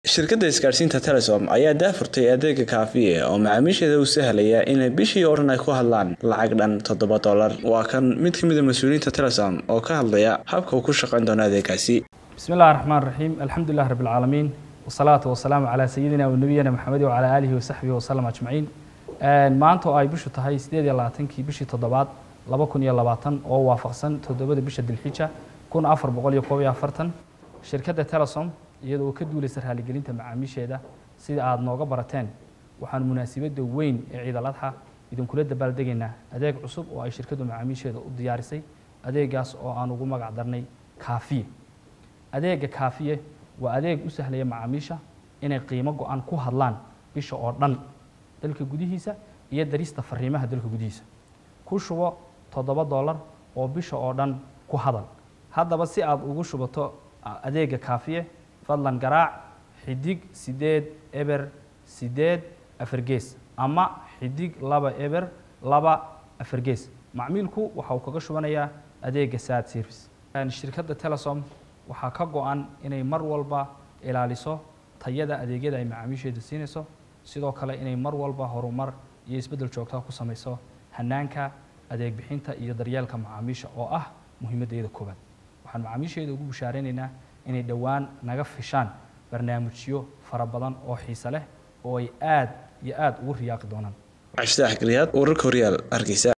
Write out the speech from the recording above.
shirkadda isgaadhsiinta telesom ayaa daafurtay adeega kaafiye oo macaamiisheeda u sahlaya inay bishii oo dhan ay ku hadlaan lacag dhan toddoba dollar waa kan mid ka mid a mas-uuliyiinta telesom oo ka hadlaya habka uu ku shaqayn doono adeegaasi bismi illahi raxmaan raxiim alxamdulilah rabbi alcaalamiin wasalaatu wasalaamu calaa sayidina wa nabiyina maxamed wacalaa aalihi wasaxbihi wasalam ajmaciin maanta oo ay bishu tahay sideed iyo labaatankii bishii toddobaad laba kun iyo labaatan oo waafaqsan toddobada bisha dilxija kun afar boqol iyo koob iyo afartan shirkadda telesom iyadoo ka duulaysa raaligelinta macaamiisheeda sida aada nooga barateen waxaan munaasibadda weyn ee ciid al adxa idinkula dabaaldegaynaa adeeg cusub oo ay shirkaddu macaamiisheeda u diyaarisay adeegaas oo aan ugu magac darnay kaafiye adeega kaafiye waa adeeg u sahlaya macaamiisha inay qiimo go-an ku hadlaan bisha oo dhan dalka gudihiisa iyo darista fariimaha dalka gudihiisa ku shubo toddoba dollar oo bisha oo dhan ku hadal haddaba si aada ugu shubato adeega kaafiye fadlan garaac xidig sideed eber sideed afar gees ama xidig laba eber laba afar gees macmiilku waxa uu kaga shubanayaa adeega sad service shirkadda telesom waxaa ka go-an inay mar walba ilaaliso tayada adeegyada ay macaamiisheeda siinayso sidoo kale inay mar walba horumar iyo isbeddel joogtaa ku samayso hanaanka adeeg bixinta iyo daryeelka macaamiisha oo ah muhiimaddeeda koowaad waxaan macaamiisheeda ugu bushaaraynaynaa inay dhowaan naga fishaan barnaamijyo fara badan oo xiise leh oo ay aad iyo aada ugu riyaaqi doonaan cabdifitaax galiyaad wararka horyaal hargeysa